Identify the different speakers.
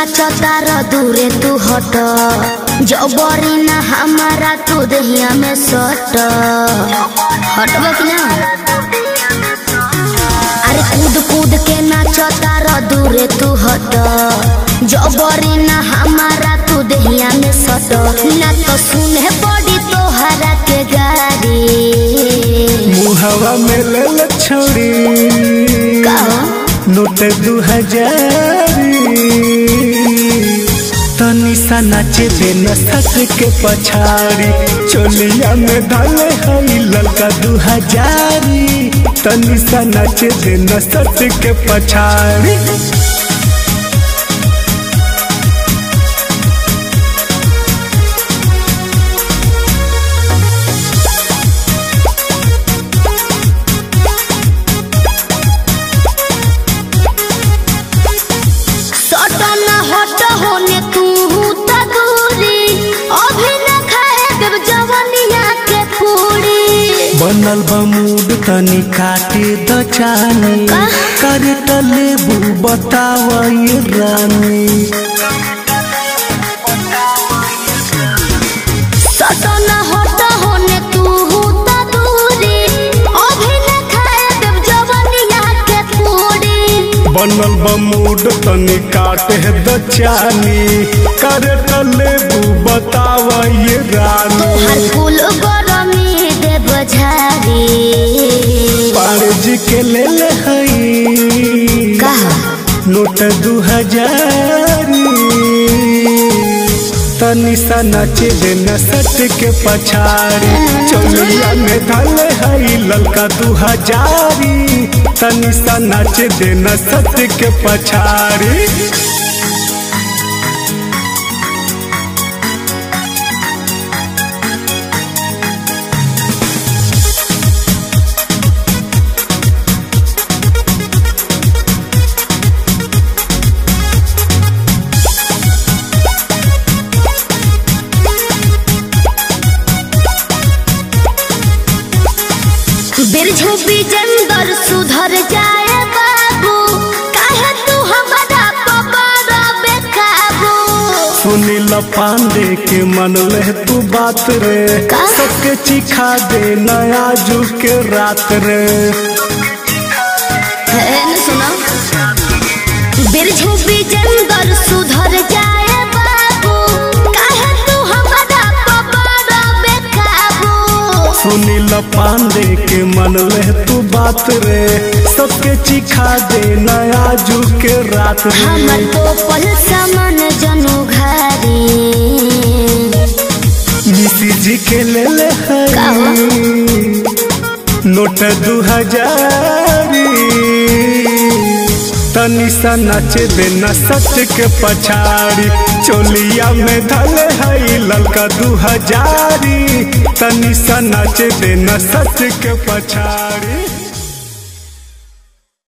Speaker 1: नाचता र दूरे तू हट जबरी ना हमारा तू दहिया में सट हटबो कि ना अरे कूद कूद के नाचता र दूरे तू हट जबरी ना हमारा तू दहिया में सट ना तो सुने पड़ी तोहरा के गाड़ी
Speaker 2: मुहवा में ले छोड़ी
Speaker 1: कहो
Speaker 2: नोट दू हजारी तनी सा नाचे दे नसत के पछाड़ी चोलिया में डाले हई ललका दू हजारी तनी सा नाचे दे नसत के पछाड़ी
Speaker 1: सट न हट होने तू त दूरी अभी न खाए देव जवनिया के पूरी
Speaker 2: बनल बमूड तनी काटे द चानी
Speaker 1: का?
Speaker 2: करे तलेबू बताव ये रानी
Speaker 1: सट न हट होने तू त दूरी अभी न खाए देव जवनिया के पूरी
Speaker 2: बनल बमूड तनी काटे द चानी करे तलेबू बताव ये रानी
Speaker 1: तोहर फूल गरमी देव झारी
Speaker 2: पाड़े जी के ले ले हई
Speaker 1: कहा
Speaker 2: नोट दू हजारी तनी सा नाचे दे नसट के पछाड़ी चोलिया में धले हई ललका दू हजारी तनी सा नाचे दे नसट के पछाड़ी
Speaker 1: बिरझू बिजंदर सुधर जाए बाबू काहे तू हमारा पकड़ बेकाबू
Speaker 2: सुनील पांडे के मन ले तू बात रे
Speaker 1: का?
Speaker 2: सबके चिखा दे नया जू के रात रे
Speaker 1: है न सुनो बिरझू बिजंदर सुधर जाए बाबू काहे तू हमारा पकड़ बेकाबू
Speaker 2: सुनील पांडे के मन ले तू बात रे सबके चिखा दे नया जू के रात रे
Speaker 1: हमर तो पल समन जनु घारी
Speaker 2: मिसी जी के ले ले
Speaker 1: का हो?
Speaker 2: हई नोट दू हजारी तनी सा नाचे दे नसत के पछाड़ी चोलिया में धले हई ललका दू हजारी तनी सा नाचे दे नसत के पछाड़ी